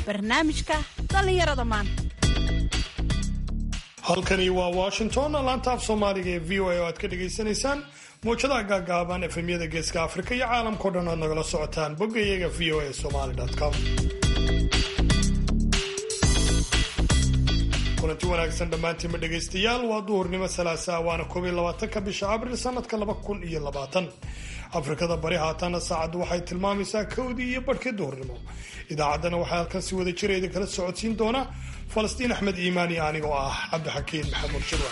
barnaamijka dhallinyarada maanta halkani waa washington laanta af soomaaliga ee v o a oo aad ka dhagaysanaysaan mawjadaha gaagaaban efemyada geeska afrika iyo caalamkao dhan oad nagala socotaan boggayaga v o a somaly com kulanti wanaagsan dhammaantiinma dhegaystayaal waa duhurnimo salaasaa waana koob iyo labaatanka bisha abril sanadka laba kun iyo labaatan afrikada bari haatana saacaddu waxay tilmaamaysaa kowdii iyo barhkii duhurnimo idaacaddana waxaa halkan si wada jira idin kala socodsiin doona falastiin axmed iimaan iyo anigoo ah cabdixakiin maxamuud shirwa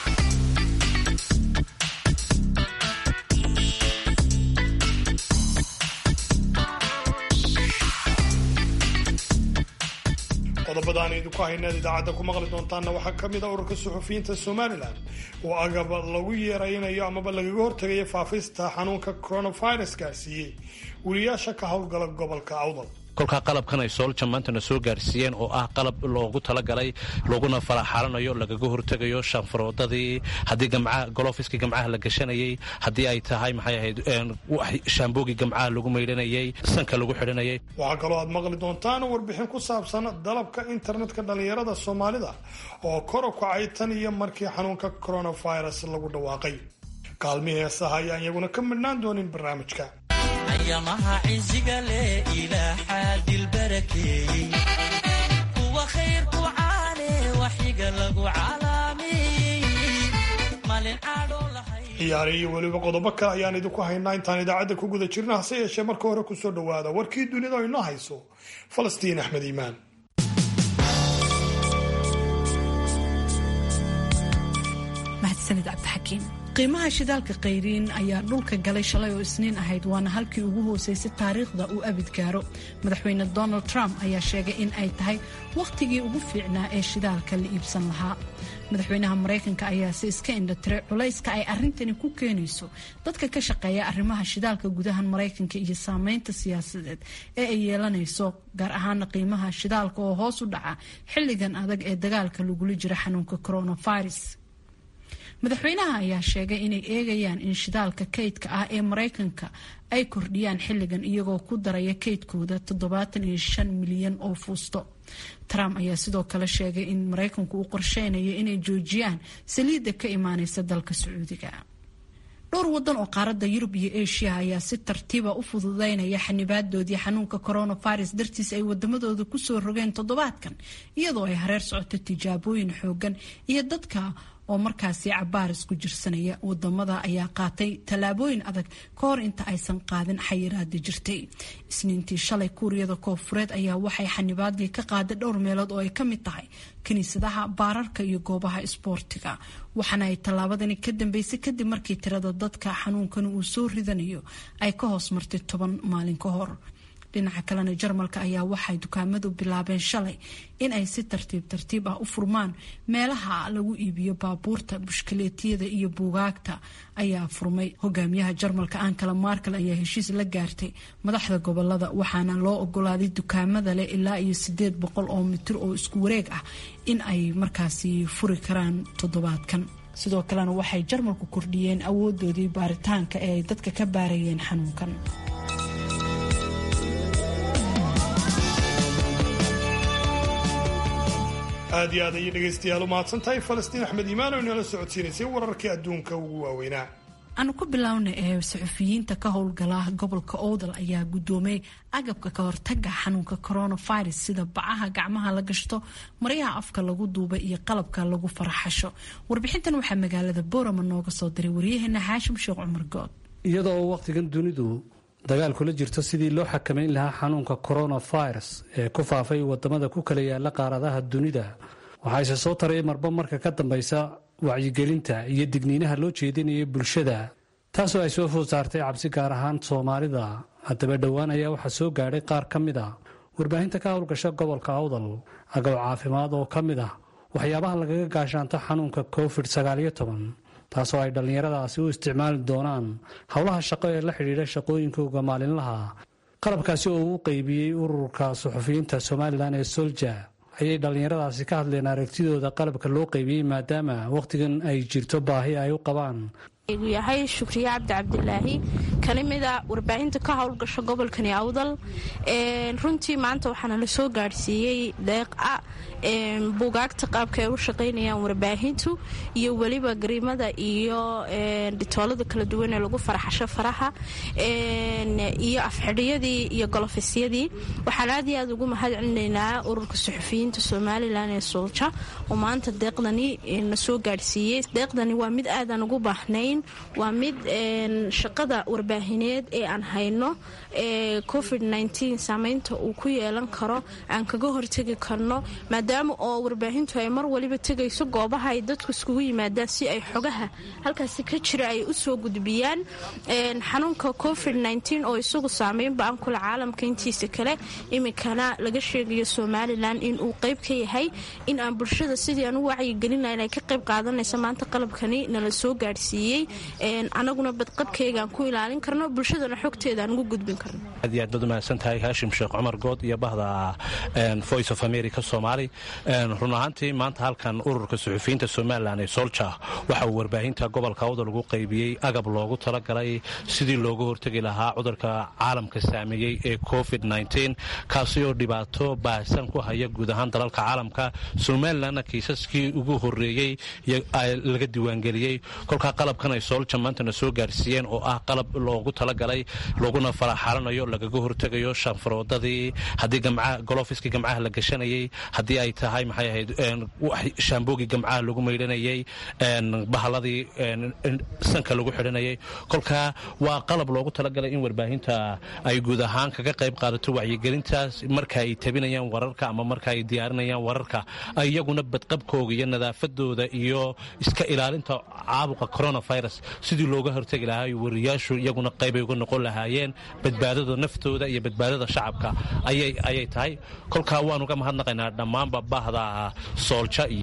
qodobada aan idinku hayna idaacadda ku maqli doontaanna waxaa ka mid a ururka suxufiyiinta somalilan oo agab lagu yeeraynayo amaba lagaga hortagayo faafista xanuunka coronavirus gaarsiiyey weliyaasha ka howlgala gobolka awdal kolkaa qalabkan ay soolja maantana soo gaarsiiyeen oo ah qalab loogu talagalay looguna faraxaalanayo lagaga hortegayo shaanfaroodadii haddii gamcaha golofiskii gamcaha la gashanayey haddii ay tahay maxay ahayd shaamboogii gamcaha lagu maydhanayey sanka lagu xidhanayay waxaa kaloo aad maqli doontaan warbixin ku saabsan dalabka internetka dhallinyarada soomaalida oo kor u kacay tan iyo markii xanuunka coronavirus lagu dhawaaqay kaalmihii heesaha ayaan iyaguna ka midhnaan doonin barnaamijka ayamaha ciziga leh ilaaxaa dilbarakeeyey kuwa khayrku caane waxiga lagu calaamiyey malin caadhoo lahay ciyaare iyo weliba qodobo kale ayaan idinku haynaa intaan idaacadda ku guda jirna hase yeeshee marka hore kusoo dhowaada warkii dunida inoo hayso falastiin axmed iimaan mahadsanid cabdixakiin qiimaha shidaalka kayriin ayaa dhulka galay shalay oo isniin ahayd waana halkii ugu hooseysay taariikhda uu abid gaaro madaxweyne donald trump ayaa sheegay in ay tahay wakhtigii ugu fiicnaa ee shidaalka la iibsan lahaa madaxweynaha maraykanka ayaa si iska indhatiray culayska ay arrintani ku keenayso dadka ka shaqeeya arrimaha shidaalka gudahan maraykanka iyo saameynta siyaasadeed ee ay yeelanayso gaar ahaana qiimaha shidaalka oo hoos u dhaca xilligan adag ee dagaalka lagula jira xanuunka coronavirus madaxweynaha ayaa sheegay inay eegayaan in shidaalka kaydka ah ee maraykanka ay kordhiyaan xilligan iyagoo ku daraya kaydkooda toddobaatan iyo shan milyan oo fuusto trump ayaa sidoo kale sheegay in maraykanku uu qorsheynayo inay joojiyaan saliidda ka imaaneysa dalka sacuudiga dhowr wadan oo qaaradda yurub iyo asia ayaa si tartiiba u fududeynaya xanibaadoodii xanuunka coronavirus dartiis ay wadamadooda kusoo rogeen toddobaadkan iyadoo ay hareer socoto tijaabooyin xoogan iyo dadka oo markaasi cabaaris ku jirsanaya wadamada ayaa qaatay tallaabooyin adag ka hor inta aysan qaadin xayiraada jirtay isniintii shalay kuuriyada koofureed ayaa waxay xanibaadii ka qaaday dhowr meelood oo ay ka mid tahay kiniisadaha baararka iyo goobaha isboortiga waxaana ay tallaabadani ka dambeysay kadib markii tirada dadka xanuunkani uu soo ridanayo ay ka hoos martay toban maalin ka hor dhinaca kalena jarmalka ayaa waxay dukaamadu bilaabeen shalay in ay si tartiib tartiib ah u furmaan meelaha lagu iibiyo baabuurta bushkaleetiyada iyo buugaagta ayaa furmay hogaamiyaha jarmalka ankala markel ayaa heshiis la gaartay madaxda gobolada waxaana loo ogolaaday dukaamada leh ilaa iyo sideed boqol oo mitir oo isku wareeg ah in ay markaasi furi karaan toddobaadkan sidoo kalena waxay jarmalku kordhiyeen awoodoodii baaritaanka ee ay dadka ka baarayeen xanuunkan aad iyo aad ayay dhegaystayaal u mahadsan tahay falastiin axmed iimaan oo inala socodsiinaysay wararkii adduunka ugu waaweynaa aanu ku bilownay ee saxufiyiinta ka howlgala gobolka owdal ayaa guddoomay agabka ka hortaga xanuunka coronavirus sida bacaha gacmaha la gashto maryaha afka lagu duubay iyo qalabka lagu faraxasho warbixintan waxaa magaalada boorama nooga soo diray waryaheena xaashim sheekh cumar good iyadoo waqtigan dunidu dagaal kula jirto sidii loo xakamayn lahaa xanuunka coronavirus ee ku faafay wadamada ku kala yaala qaaradaha dunida waxaase soo taray marba marka ka dambaysa wacyigelinta iyo digniinaha loo jeedinaya bulshada taasoo ay soo food saartay cabsi gaar ahaan soomaalida haddaba dhowaan ayaa waxaa soo gaadhay qaar ka mid a warbaahinta ka howlgasha gobolka awdal agab caafimaad oo ka mid ah waxyaabaha lagaga gaashaanto xanuunka covid sagaaliyo toban taasoo ay dhallinyaradaasi u isticmaali doonaan howlaha shaqo ee la xidhiidha shaqooyinkooga maalinlaha qalabkaasi oo uu qeybiyey ururka suxufiyiinta somalilan ee solja ayay dhallinyaradaasi ka hadleen aragtidooda qalabka loo qeybiyey maadaama wakhtigan ay jirto baahi ay u qabaan gu yahay shukriye cabdi cabdilaahi kana mida warbaahinta ka howlgasha gobolkani awdal runtii maanta waxaana la soo gaadhsiiyey deeqa buugaagta qaabka ay u shaqaynayaan warbaahintu iyo weliba gariimada iyo dhitoolada kala duwan ee lagu faraxasho faraha iyo afxidhiyadii iyo golofysyadii waxaan aad iyo aad ugu mahad celinaynaa ururka suxufiyiinta somalilan ee soolja oo maanta deeqdani na soo gaadhsiiyey deeqdani waa mid aadan ugu baahnayn waa mid shaqada warbaahineed ee aan hayno covid saamaynta uu ku yeelan karo aan kaga hortegi karno maadaama oo warbaahintu ay mar waliba tegayso goobaha ay dadku iskugu yimaadaan si ay xogaha halkaasi ka jira ay usoo gudbiyaan xanuunka covid oo isagu saameyn ba-an kule caalamka intiisa kale iminkana laga sheegayo somalilan in uu qayb ka yahay in aan bulshada sidii aan u wacyigelina inay ka qayb qaadanaysa maanta qalabkani nala soo gaadhsiiyey anaguna badqabkeygaan ku ilaalin karno bulshadana xogteeda aan ugu gudbin karno aad iyo aad baad umahadsan tahay haashim sheekh cumar good iyo bahda voice of america soomaali run ahaantii maanta halkan ururka suxufiyiinta somalilan ee solja waxa uu warbaahinta gobolka awdal ugu qaybiyey agab loogu talagalay sidii looga hortegi lahaa cudurka caalamka saameeyey ee covid kaasi oo dhibaato baahsan ku haya guud ahaan dalalka caalamka somalilanna kiisaskii ugu horeeyey laga diiwaangeliyey kolkaa qalabkan ay soolja maantana soo gaarsiiyeen oo ah qalab loogu talagalay laguna faraxalanayo lagaga hortegayo shanfaroodadii haddii golofiskii gamcaha la gashanayey haddii ay tahay maxay ahayd shaamboogii gamcaha lagu maydhanayey bahaladii sanka lagu xidhanayay kolkaa waa qalab loogu talagalay in warbaahinta ay guud ahaan kaga qayb qaadato wacyigelintaas marka ay tabinayaan wararka ama marka ay diyaarinayaan wararka iyaguna badqabkooga iyo nadaafadooda iyo iska ilaalinta caabuqa coronavirus sidii looga hortegi lahaa wariyaashu iyaguna qaybay uga noqon lahaayeen badbaadada naftooda iyo badbaadada shacabka ayay tahay kolkaa waan uga mahadnaqaynaa dhammaanba bahda soolja iyo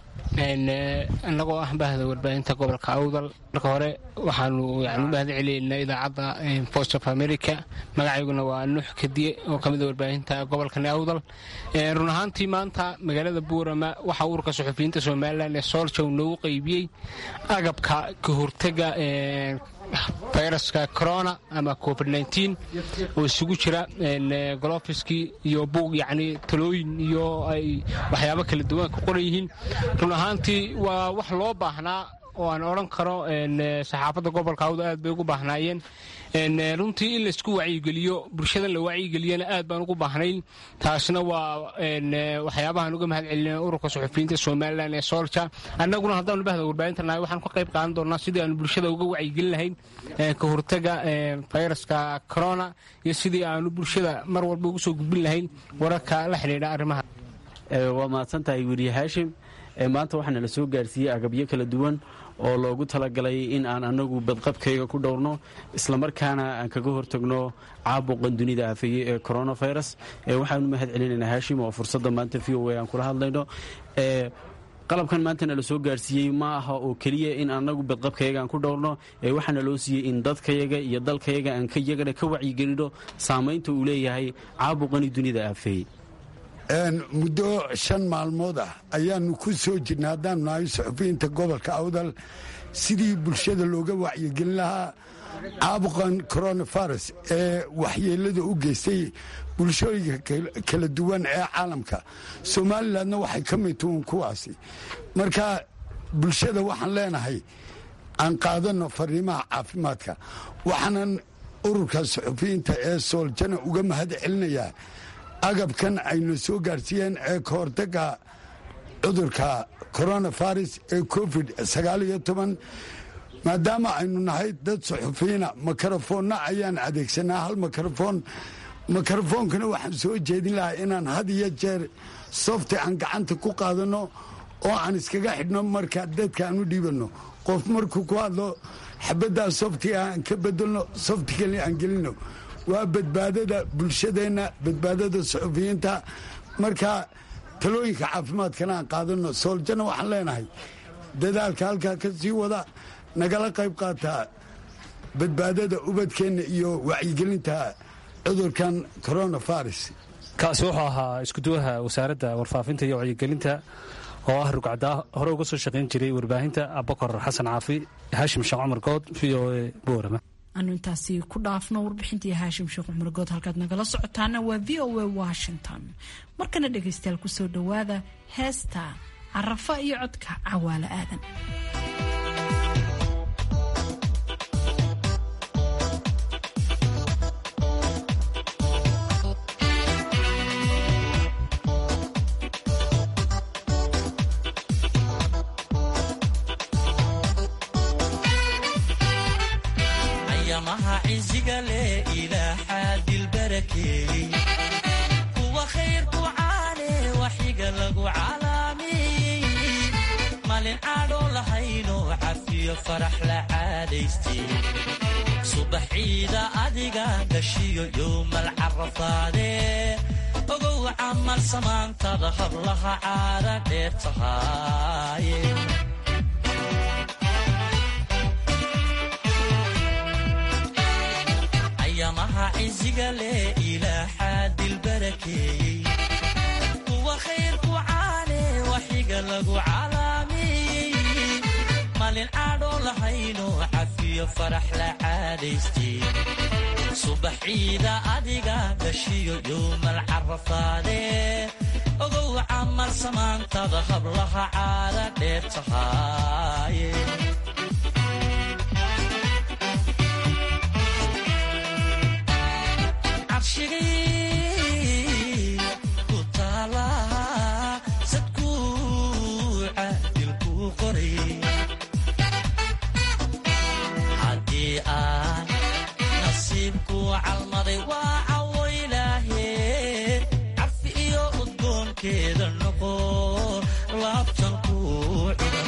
annagoo ah bahda warbaahinta gobolka awdal marka hore waxaanu yani u mahad celiynaa idaacadda voice of america magacayguna waa nuux kadiye oo ka mida warbaahinta gobolkani awdal run ahaantii maanta magaalada buurama waxaa ururka suxufiyiinta somalilan ee soolja uu noogu qaybiyey agabka ka hortega fayraska corona ama covid oo isugu jira golofiskii iyo buug yacni talooyin iyo ay waxyaabo kala duwan ka qoran yihiin run ahaantii waa wax loo baahnaa oo aan odhan karo saxaafadda gobolka awda aad bay ugu baahnaayeen runtii in laysku wacyigeliyo bulshada la wacyigeliyana aad baan ugu baahnayn taasna waa waxyaabahaan uga mahad celina ururka suxufiyiinta somalilan ee soolja annaguna haddaanu bahda warbaahinta nahay waxaan ka qayb qaadan doonaa sidii aanu bulshada uga wacyigelin lahayn ka hortaga fayraska corona iyo sidii aanu bulshada mar walba ugu soo gudbin lahayn wararka la xidhiidha arrimaha waa mahadsan tahay weriye haashim maanta waxaana la soo gaarsiiyey agabyo kala duwan oo loogu talagalay in aan anagu badqabkayga ku dhowrno islamarkaana aan kaga hortagno caabuqan dunida aafeeye ee coronavirus waxaanu mahad celinaynaa haashim oo fursadda maanta v o a aan kula hadlayno qalabkan maantana la soo gaarsiiyey ma aha oo keliya in anagu badqabkayaga aan ku dhowrno waxaana loo siiyey in dadkayaga iyo dalkayaga aan iyagana ka wacyigelino saamaynta uu leeyahay caabuqani dunida aafeeye muddo shan maalmood ah ayaanu ku soo jirnay haddaanu nahay suxufiyiinta gobolka awdal sidii bulshada looga wacyigelin lahaa caabuqan coronavirus ee waxyeelada u geystay bulshooyinka kala duwan ee caalamka somalilandna waxay ka mid tuun kuwaasi marka bulshada waxaan leenahay aan qaadanno fariimaha caafimaadka waxaanan ururka suxufiyiinta ee sooljana uga mahad celinayaa agabkan ayna soo gaarsiiyeen ee ka hortaga cudurka coronavirus ee covid maadaama aynu nahay dad suxufiyiina makarafoonna ayaan adeegsanaa hal makarafoon makarafoonkana waxaan soo jeedin lahaa inaan had iyo jeer softi aan gacanta ku qaadanno oo aan iskaga xidhno marka dadka aan u dhiibanno qof markuu ku hadlo xabaddaa softiga aan ka bedelno softi kale aan gelinno waa badbaadada bulshadeenna badbaadada suxufiyiinta marka talooyinka caafimaadkana aan qaadanno sooljana waxaan leenahay dadaalka halkaa ka sii wada nagala qayb qaataa badbaadada ubadkeenna iyo wacyigelinta cudurkan coronavirus kaasi wuxuu ahaa iskuduwaha wasaaradda warfaafinta iyo wacyigelinta oo ah rugcaddaa hore uga soo shaqayn jiray warbaahinta abakor xasan caafi haashim sheekh cumar good v o a boorama anu intaasi ku dhaafno warbixintii haashim sheekh cumar good halkaad nagala socotaana waa v o a washington markana dhegaystayaal kusoo dhowaada heesta carafa iyo codka cawaale aadan ayamaha ciziga leh ilaaxaa dilbarakeeyey kuwa khayrku caane waxiga lagu calaamiyey malin caadhoo lahaynoo cafiyo farax la caadaystay subax ciida adiga dhashiyo yowmal carafaadee ogow camal samaantada hablaha caada dheer tahaaye ayamaha ciziga leh ilaaxaa dilbarakeeyey kuwa khayrku caane waxiga lagu calaamiyey malin caadhoo lahaynoo cafiyo farax la caadaystay subax ciida adiga dhashiyo yowmal carafaadee ogow camal samaantada hablaha caada dheer tahaaye cabshigii ku taala sadkuuca dilkuu qoray haddii aan nasiibku calmaday waa cawo ilaahe cafi iyo udgoonkeeda noqo laabtan kuu cudan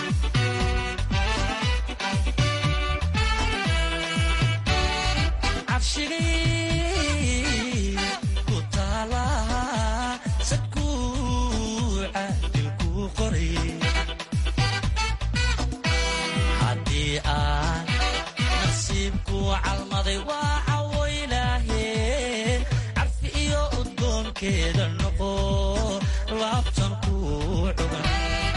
cabshigii ku taala sadkuuca dilkuu qoray haddii aan nasiibku calmaday waa cawo ilaahe carfi iyo udgoonkeeda noqo laabtan kuu cugan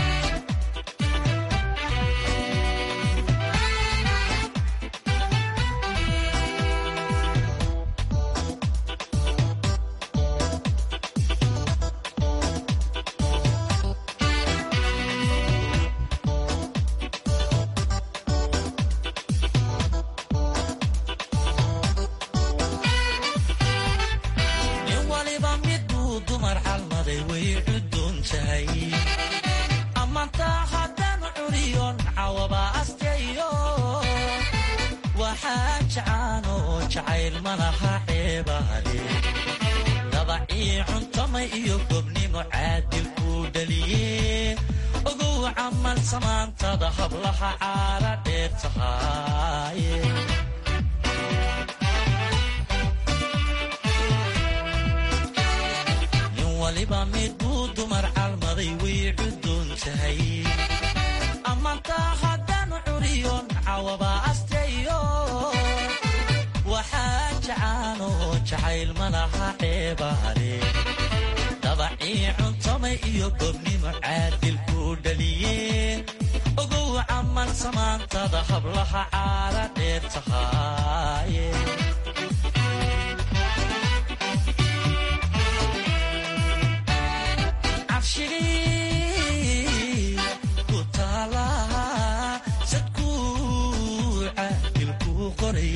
nin waliba miduu dumar calmaday way cudoon tahay ammaantaa haddaan curiyon cawaba asteeyo waxaa jacaano jacayl ma laha ceebaade dabacii cuntamay iyo gobnimo caadil kuu dhaliye ogow camal samaantada hablaha caala dheer tahaaye nin waliba miduu dumar calmaday way cudoon tahay ammaantaa haddaan curiyon cawaba asteeyo waxaa jacaano jacayl ma laha ceebaade dabacii cuntamay iyo gobnimo caadil kuu dhaliye ogow camal samaantada hablaha caala dheer tahaaye cabshigii ku taala sadkuuca dilkuu qoray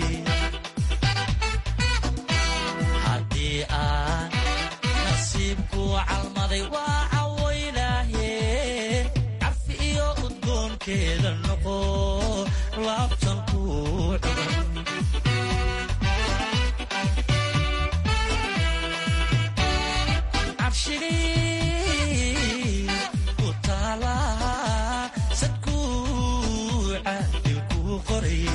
haddii aan nasiibku calmaday waa cawo ilaahe carfi iyo udgoonkeeda noqo laabtan kuu cugan cabshigii ku taala sadkuuca dilkuu qoray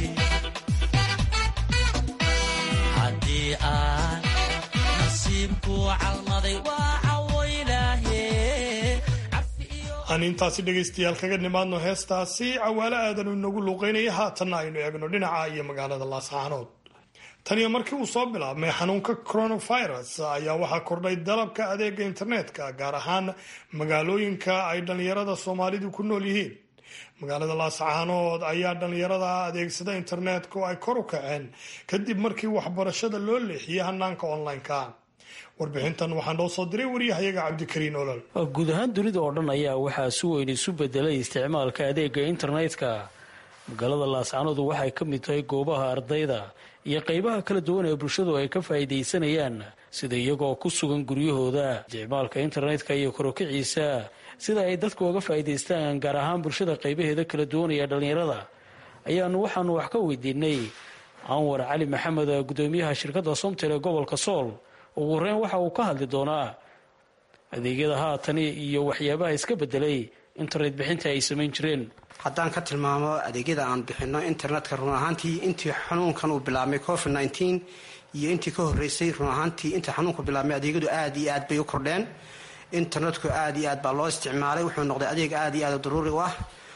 haddii aan nasiibku calmaday waa cawo ilaahe aan intaasi dhegaystayaal kaga nimaadno heestaasi cawaale aadanu inagu luuqaynaya haatanna aynu eegno dhinaca iyo magaalada laascaanood taniyo markii uu soo bilaabmay xanuunka coronavirus ayaa waxaa kordhay dalabka adeega internetka gaar ahaan magaalooyinka ay dhallinyarada soomaalidu ku nool yihiin magaalada laascaanood ayaa dhallinyarada adeegsada internetka oo ay kor u kaceen kadib markii waxbarashada loo leexiyey hanaanka online-ka warbixintan waxaa noo soo diray waryahayaga cabdikariin olol guud ahaan dunida oo dhan ayaa waxaa si weyn isu bedelay isticmaalka adeega internetka magaalada laascaanodu waxay ka mid tahay goobaha ardayda iyo qeybaha kala duwan ee bulshadu ay ka faa'iidaysanayaan sida iyagoo ku sugan guryahooda isticmaalka internetka iyo korokiciisa sida ay dadku uga faa'iidaystaan gaar ahaan bulshada qeybaheeda kala duwan ee dhallinyarada ayaanu waxaanu wax ka weydiinay anwar cali maxamed gudoomiyaha shirkadda somtel ee gobolka sool ugu horeyn waxa uu ka hadli doonaa adeegyada haatani iyo waxyaabaha iska bedelay internet bixinta ay samayn jireen haddaan ka tilmaamo adeegyada aan bixinno internetka run ahaantii intii xanuunkan uu bilaabmay covid nteen iyo intii ka horeysay run ahaantii intii xanuunku bilaabmay adeegyadu aad iyo aad bay u kordheen internetku aad iyo aad baa loo isticmaalay wuxuu noqday adeeg aad iyo aad daruuri u ah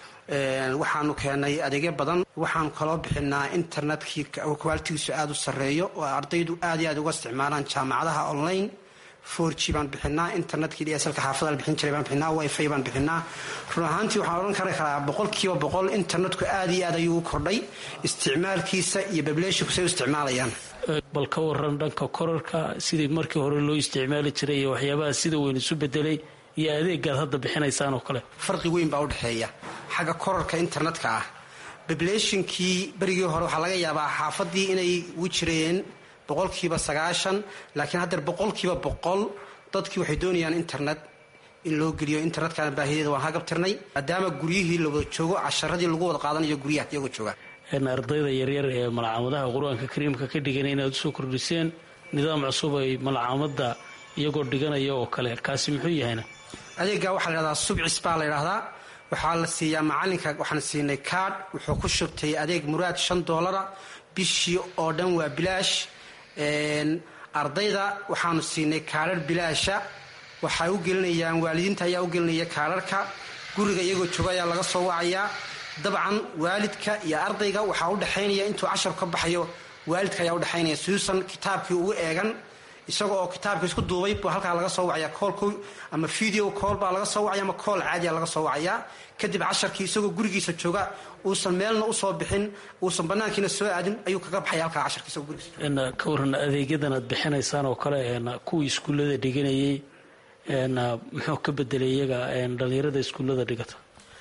waxaanu keenay adeegyo badan waxaanu kaloo bixinaa internetkii kwaalitigiisu aad u sarreeyo oo ardaydu aad iyo aad uga isticmaalaan jaamacadaha online for g baan bixinaa internetkii dslka xaafadal bixin jiray baan bixinaa wifi baan bixinaa run ahaantii waxaan odhan kari karaa boqolkiiba boqol internetku aad iyo aad ayuu u kordhay isticmaalkiisa iyo bableeshinku say u isticmaalayaan bal ka waran dhanka korarka sidii markii hore loo isticmaali jiray iyo waxyaabaha sida weyn isu bedelay iyo adeegaad hadda bixinaysaan oo kale farqi weyn baa udhexeeya xagga korarka internetka ah bableeshinkii berigii hore waxaa laga yaabaa xaafadii inay u jireen boqolkiiba sagaashan laakiin haddeer boqolkiiba boqol dadkii waxay doonayaan internet in loo geliyo internetkana baahideeda waan hagabtirnay maadaama guryihii la wada joogo casharadii lagu wada qaadanayo guryaha iyagoo jooga ardayda yaryar ee malcaamadaha qur-aanka kariimka ka dhigan inaad usoo kordhiseen nidaam cusub ay malcaamada iyagoo dhiganaya oo kale kaasi muxuu yahayna adeega waxaa la ydhahdaa subcis baa la ydhahdaa waxaa la siiyaa macalinka waxaan siinay kaadh wuxuu ku shubtay adeeg muraad shan doolara bishii oo dhan waa bilaash ardayda waxaanu siinay kaadhar bilaasha waxay u gelinayaan waalidiinta ayaa u gelinaya kaadharka guriga iyagoo jooga ayaa laga soo wacayaa dabcan waalidka iyo ardayga waxaa u dhexaynaya intuu cashar ka baxayo waalidka ayaa udhexaynaya siduusan kitaabkii ugu eegan isaga oo kitaabka isku duubay buu halkaa laga soo wacaya koolku ama video kool baa laga soo wacaya ama kool caadiya laga soo wacayaa kadib casharkii isagoo gurigiisa jooga uusan meelna usoo bixin uusan banaankiina soo aadin ayuu kaga baxaya halkaa casharka isagoo gurigiisa ka waran adeegyadan aad bixinaysaan oo kale kuwii iskuullada dhiganayay muxuu ka bedelay iyaga dhalinyarada iskuullada dhigata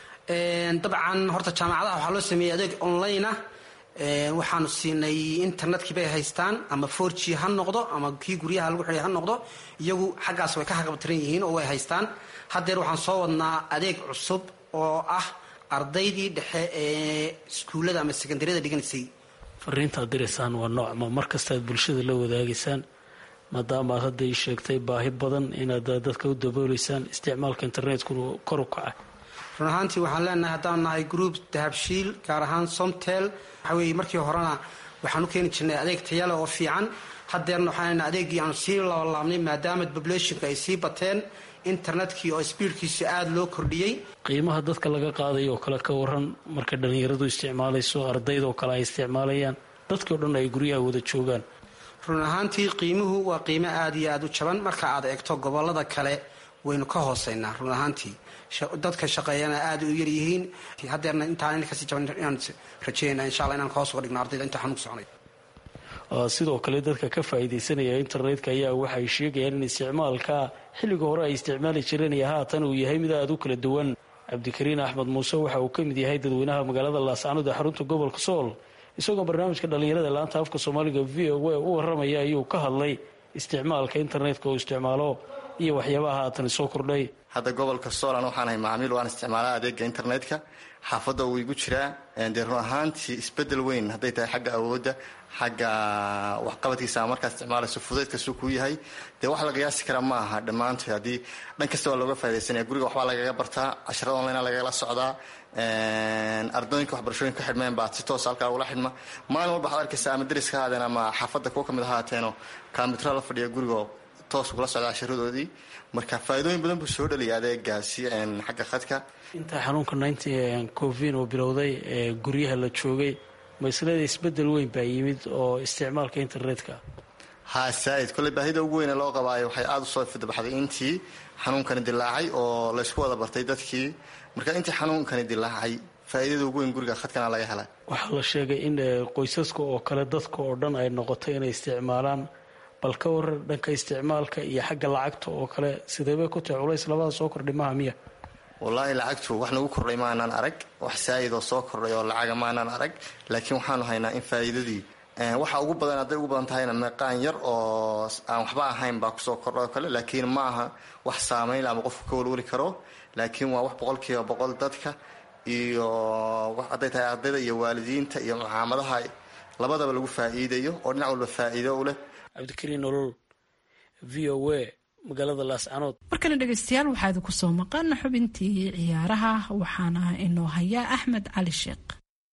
dabcan horta jaamacadaha waxaa loo sameeyey adeeg online ah waxaanu siinay internetkii bay haystaan ama for g ha noqdo ama kii guryaha lagu xidhay ha noqdo iyagu xaggaas way ka haqabtiran yihiin oo way haystaan haddeer waxaan soo wadnaa adeeg cusub oo ah ardaydii dhexe ee iskuullada ama sekondariyada dhiganaysay fariintaad diraysaan waa noocma mar kastaad bulshada la wadaagaysaan maadaama aad hadda ii sheegtay baahi badan inaad dadka u dabooleysaan isticmaalka internetkuna kor u kaca run ahaantii waxaan leenahay haddaan nahay group dahabshiil gaar ahaan somtel waxa weeye markii horena waxaan u keeni jirnay adeeg tayale oo fiican haddeerna waxaan leenahay adeeggii aanu sii labalaabnay maadaama populationka ay sii bateen internetkii oo speedkiisa aada loo kordhiyey qiimaha dadka laga qaadayo oo kale ka waran marka dhallinyaradu isticmaalayso ardaydoo kale ay isticmaalayaan dadkii o dhan ay guryaha wada joogaan run ahaantii qiimuhu waa qiimo aada iyo aada u jaban marka aad eegto gobolada kale waynu ka hooseynaa run ahaantii dadka shaqeeyana aada u yaryihiin haddeerna intaan kasii jaban inaan rajeynaa insha alla inaan ka hoos uga dhigno ardayda inta xanuunka soconay sidoo kale dadka ka faa'iidaysanaya internetka ayaa waxay sheegayaan in isticmaalka xilliga hore ay isticmaali jireen iyo haatan uu yahay mid aada u kala duwan cabdikariin axmed muuse waxa uu ka mid yahay dadweynaha magaalada laascanood ee xarunta gobolka sool isagoo barnaamijka dhallinyarada laanta afka soomaaliga v o a u waramaya ayuu ka hadlay isticmaalka internetka uu isticmaalo iyo waxyaabaha haatan soo kordhay hadda gobolka solan waxaanahay macaamiil waan isticmaalaa adeega internetka xaafadda uu igu jiraa dee run ahaantii isbedel weyn hadday tahay xagga awoodda xagga waxqabadkiisa ama markaa isticmaalayso fudaydkasuu kuu yahay dee wax la qiyaasi kara ma aha dhammaantood haddii dhan kasta waa looga faa'idaysanaya guriga waxbaa lagaga bartaa casharada online lagala socdaa ardooyinka waxbarashooyinka ka xidhmeen baa si toosa halkaa ugula xidhma maalin walba waxaad arkaysa ama deriska haadeen ama xaafadda kuwa kamid ahaateeno kombitara la fadhiya gurigoo toos ugula socda casharadoodii marka faa'iidooyin badan buu soo dhaliyay adeegaasi xagga khadka intaa xanuunka covid uu bilowday ee guryaha la joogay maslada isbedel weyn baa yimid oo isticmaalka internetka ha saaid kolley baahida ugu weyne loo qabaayo waxay aada usoo fidbaxday intii xanuunkani dilaacay oo laysku wada bartay dadkii marka intii xanuunkani dilaacay faa'iidada ugu weyn guriga khadkana laga helay waxaa la sheegay in qoysaska oo kale dadka oo dhan ay noqotay inay isticmaalaan bal ka waran dhanka isticmaalka iyo xagga lacagta oo kale sideebay ku tahay culays labada soo kordhay maha miya wallaahi lacagtu wax nagu kordhay maanaan arag wax saa'id oo soo kordhay oo lacaga maanaan arag laakiin waxaanu haynaa in faa'iidadii waxa ugu badan hadday ugu badan tahayna meeqaan yar oo aan waxba ahayn baa kusoo kordha oo kale laakiin ma aha wax saamayn ama qofku ka walwali karo laakiin waa wax boqolkiiba boqol dadka iyo hadday tahay ardayda iyo waalidiinta iyo mucaamadaha labadaba lagu faa'iidayo oo dhinac walba faa'iido u leh cabdikariin nolol v o a magaalada laascanood markana dhegeystayaal waxaa idinku soo maqan xubintii ciyaaraha waxaana inoo hayaa axmed cali sheekh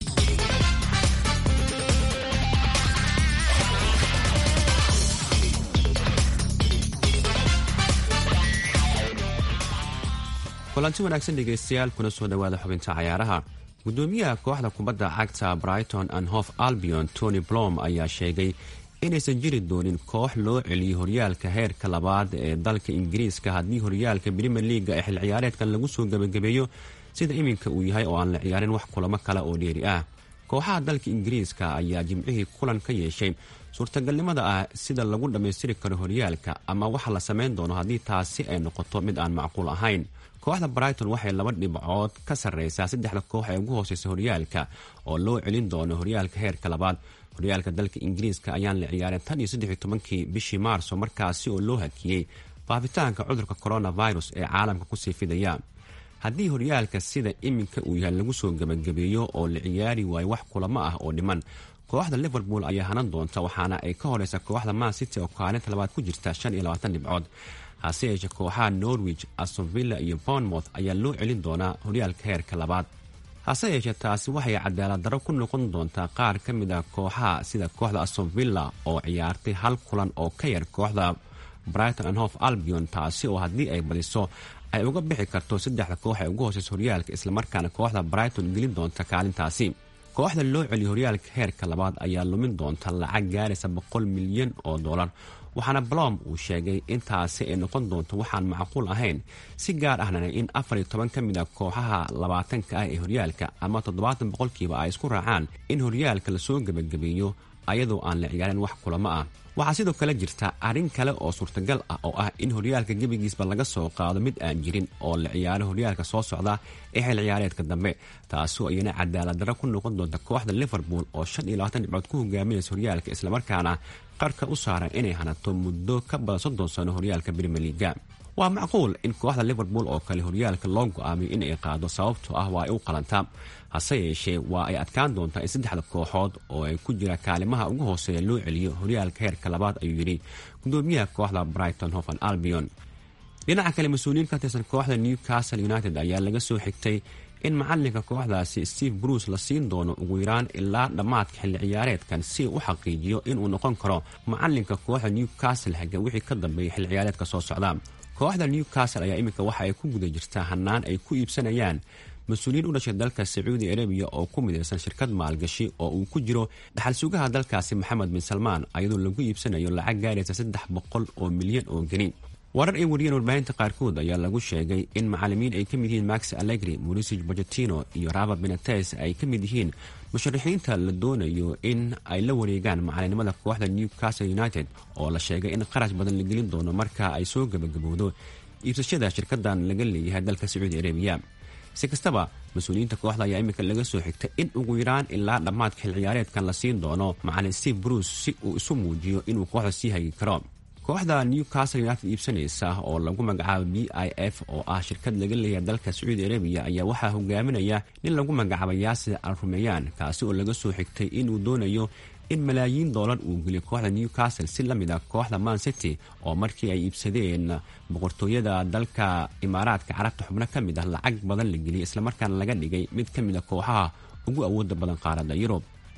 kulanti wanaagsan dhegaystayaal kuna soo dhowaada xubinta cayaaraha gudoomiyaha kooxda kubadda cagta brighton and hof albion tony blom ayaa sheegay inaysan jiri doonin koox loo celiyay horyaalka heerka labaad ee dalka ingiriiska haddii horyaalka brimer leaga ee xil ciyaareedkan lagu soo gebagabeeyo sida iminka uu yahay oo aan la ciyaarin wax kulamo kale oo dheeri ah kooxaha dalka ingiriiska ayaa jimcihii kulan ka yeeshay suurtagalnimada ah sida lagu dhammaystiri karo horyaalka ama waxa la samayn doono haddii taasi ay noqoto mid aan macquul ahayn kooxda brighton waxay laba dhibcood ka sarreysaa saddexda koox ee ugu hooseysa horyaalka oo loo celin doono horyaalka heerka labaad horyaalka dalka ingiriiska ayaan la ciyaarin tan iyo saddex iyo tobankii bishii maarso markaasi oo loo hakiyey faafitaanka cudurka coronavirus ee caalamka kusii fidaya haddii horyaalka sida iminka uu yahay lagu soo gebagabeeyo oo la ciyaari waayo wax kulamo ah oo dhiman kooxda liverpool ayaa hanan doonta waxaana ay ka horeysa kooxda man city oo kaalinta labaad ku jirta shan iyo labaatan dhibcood hase yeeshee kooxaha norwich astonvilla iyo bournemouth ayaa loo celin doonaa horyaalka heerka labaad hase yeeshee taasi waxay cadaalad darro ku noqon doontaa qaar ka mid a kooxaha sida kooxda astonvilla oo ciyaartay hal kulan oo ka yar kooxda brighton and hof albion taasi oo haddii ay badiso ay uga bixi karto saddexda koox ee ugu hooseysa horyaalka islamarkaana kooxda brighton gelin doonta kaalintaasi kooxda loo celiyo horyaalka heerka labaad ayaa lumin doonta lacag gaaraysa boqol milyan oo dollar waxaana blom uu sheegay intaasi ay noqon doonto waxaan macquul ahayn si gaar ahna in afar iyo toban ka mid a kooxaha labaatanka ah ee horyaalka ama toddobaatan boqolkiiba ay isku raacaan in horyaalka lasoo gebagabeeyo ayadoo aan la ciyaarin wax kulamo ah waxaa sidoo kale jirta arrin kale oo suurtagal ah oo ah in horyaalka gebigiisba laga soo qaado mid aan jirin oo la ciyaaro horyaalka soo socda ee xil ciyaareedka dambe taasoo iyana cadaalad darro ku noqon doonta kooxda liverpool oo shan iyo labaatan dhibcood ku hogaaminaysa horyaalka islamarkaana qarka u saaran inay hanato muddo ka badan soddon sano horyaalka brimier liga waa macquul in kooxda liverpool oo kale horyaalka loo go-aamiyo in ay qaado sababtoo ah waa ay u qalantaa hase yeeshee waa ay adkaan doontaa in saddexda kooxood oo ay ku jira kaalimaha ugu hooseeya loo celiyo horyaalka heerka labaad ayuu yidhi gudoomiyaha kooxda brighton hovan albion dhinaca kale mas-uuliyiin ka tirsan kooxda newcastle united ayaa laga soo xigtay in macalinka kooxdaasi steve bruce la siin doono ugu yaraan ilaa dhammaadka xilli ciyaareedkan si uu u xaqiijiyo inuu noqon karo macalinka kooxda newcastle haga wixii ka dambeeya xilli ciyaareedka soo socda kooxda newcastle ayaa iminka waxa ay ku guda jirtaa hanaan ay ku iibsanayaan mas-uuliyiin u dhashay dalka sacuudi arabiya oo ku midaysan shirkad maalgashi oo uu ku jiro dhaxal sugaha dalkaasi maxamed bin salmaan ayadoo lagu iibsanayo lacag gaaraysa saddex boqol oo milyan oo geni warar ay wariyeen warbaahinta qaarkood ayaa lagu sheegay in macalimiin ay ka mid yihiin max allegri mauricio bochetino iyo robert benates ay ka mid yihiin musharaxiinta la doonayo in ay la wareegaan macalinimada kooxda newcastle united oo la sheegay in qarash badan la gelin doono marka ay soo gebagabowdo iibsashada shirkadan laga leeyahay dalka sacuudi arabiya si kastaba mas-uuliyiinta kooxda ayaa iminka laga soo xigtay in ugu yaraan ilaa dhammaadka xil ciyaareedkan la siin doono macalin steve bruce si uu isu muujiyo inuu kooxda sii hagi karo kooxda newcastle united iibsanaysa oo lagu magacaabo b i f oo ah shirkad laga leeyahay dalka sacuudi arabiya ayaa waxaa hogaaminaya nin lagu magacaabo yaasir al rumeyaan kaasi oo laga soo xigtay inuu doonayo in malaayiin doolar uu geliyo kooxda newcastle si lamid a kooxda man city oo markii ay iibsadeen boqortooyada dalka imaaraadka carabta xubno ka mid ah lacag badan la geliyay islamarkaana laga dhigay mid ka mid a kooxaha ugu awooda badan qaaradda yurub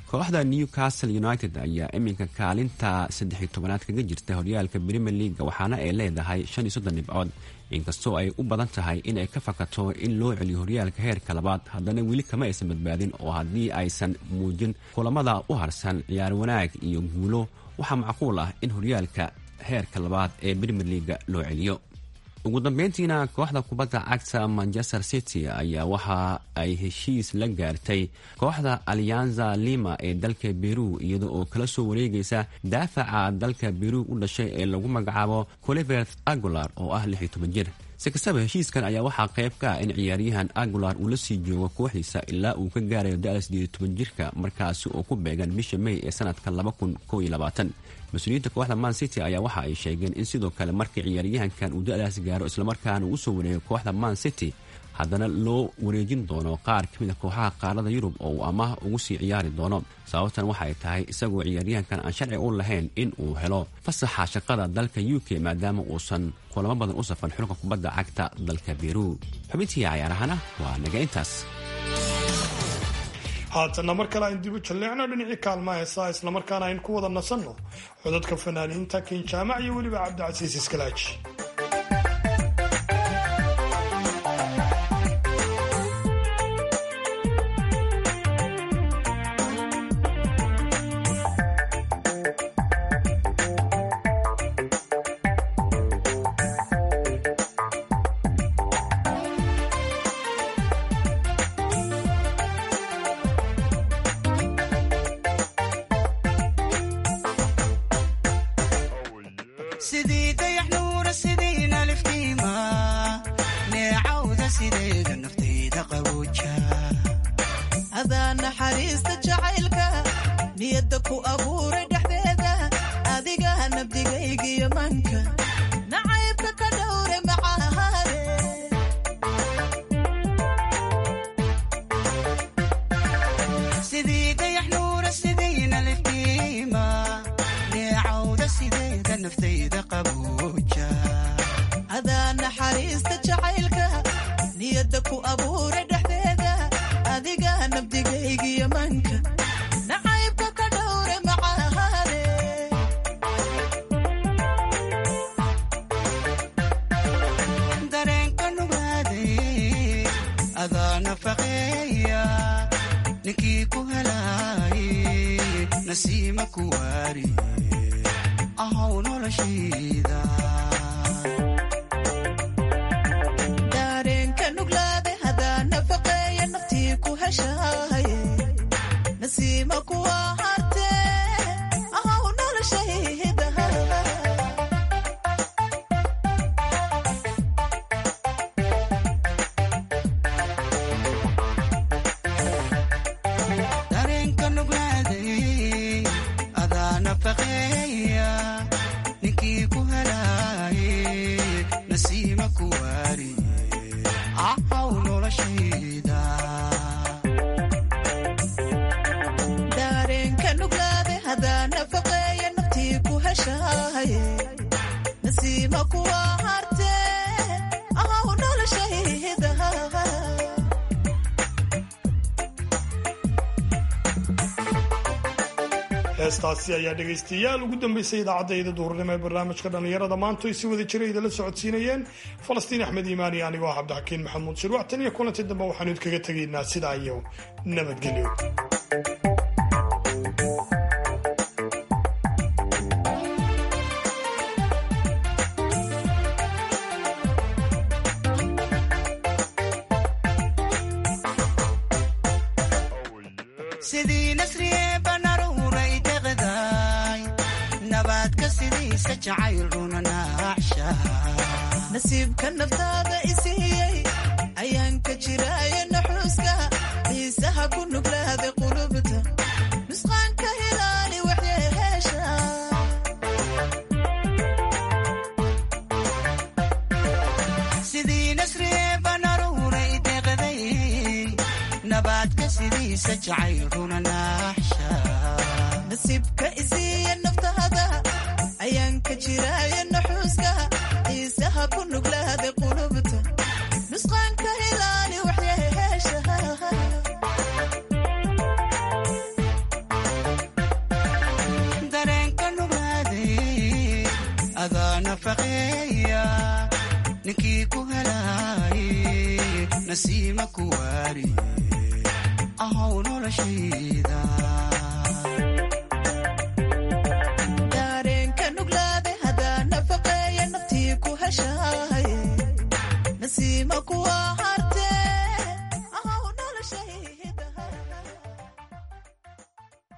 kooxda newcastle united ayaa iminka kaalinta saddex iyo tobanaad kaga jirta horyaalka premier leaga waxaana ay leedahay shan iyo soddon dhibcood inkastoo ay u badan tahay inay ka fakato in loo celiyo horyaalka heerka labaad haddana weli kama aysan badbaadin oo haddii aysan muujin kulamada u harsan ciyaar wanaag iyo guulo waxaa macquul ah in horyaalka heerka labaad ee premier leaga loo celiyo ugu dambeyntiina kooxda kubadda cagta manchester city ayaa waxa ay heshiis la gaartay kooxda alianza lima ee dalka beru iyada oo kala soo wareegaysa daafaca dalka beru u dhashay ee lagu magacaabo colivert agular oo ah lix iyo toban jir si kastaba heshiiskan ayaa waxaa qayb ka ah in ciyaaryahan agular uu la sii joogo kooxdiisa ilaa uu ka gaarayo da-da sideed iyo toban jirka markaasi oo ku beegan bisha may ee sanadka laba kun kow iyo labaatan mas-uuliyiinta kooxda man city ayaa waxa ay sheegeen in sidoo kale markii ciyaaryahankan uu da-daas gaaro islamarkaana uu usoo wareego kooxda man city haddana loo wareejin doono qaar ka mid a kooxaha qaarada yurub oo uu amaah ugu sii ciyaari doono sababtan waxay tahay isagoo ciyaaryahankan aan sharci u lahayn in uu helo fasaxa shaqada dalka u k maadaama uusan kulamo badan u safan xulka kubadda cagta dalka beru xubintii cayaarahana waa naga intaas haatanna mar kale aynu dibu jalleecno dhinacii kaalmaha heesaa islamarkaana aynu ku wada nasanno codadka fanaaniinta kin jaamac iyo weliba cabdicasiis iskalaaji sidii dayax nuura sidiina liftiima neecawda sideeda naftayda qabooja adaa naxariista jacaylka niyadda ku abuuray dhexdeeda adiga nabdigaygiyo manka nacaybka ka dhowre macahaade sidii dayax nuura sidiina liftiima neecawda sideeda naftayda qabooja adaa naxariista jacaylka niyadda ku abuuray dhexdeeda adiga nabdigaygiyo manka nacaybka ka dhowre macahaade dareenka nugaaday adaa nafaqeeya ninkii ku helaaye nasiima ku waari ahaw noloshayda daareenka nuglaade hadaa nafaqeeya naftii ku heshaaye nasiima kuwa hartee ahaw noloshayda dareenka nuglaaday adaa nafaqeeya ninkii ku helaaye nasiima ku waari ahaw noloshayda daareenka nuglaade hadaa nafaqeeya naftii ku heshaaye nasiima kuwa hartee ahaw noloshayda heestaasi ayaa dhegaystayaal ugu dambeysay idaacadayda duhurnimo ee barnaamijka dhallinyarada maanta ay si wada jira idinla socodsiinayeen falastiin axmed iimaan iyo anigoo ah cabdixakiin maxamuud shirwac tan iyo kulantii dambe waxaanu idkaga tegaynaa sidaa iyo nabadgelyo sidii nasriye banaruuray deqdaay nabaadka sidiisa jacayl runa naaxsha nasiibka naftaada isiiyey ayaan ka jiraaye naxuuska xiisaha ku nuglaada qulubta nusqaanka hilaali waxyeheesha sidii nasriye banaruuray deqday nabaadka sidiisa jacayl runa naaxsha nasiibka isiiya naftaada ayaan ka jiraaye naxuuska xiisaha ku nuglaada qulubta nusqaanka hilaali waxyeheesha nafaqeeya ninkii ku helaaye nasiima ku waariye ahow noloshayda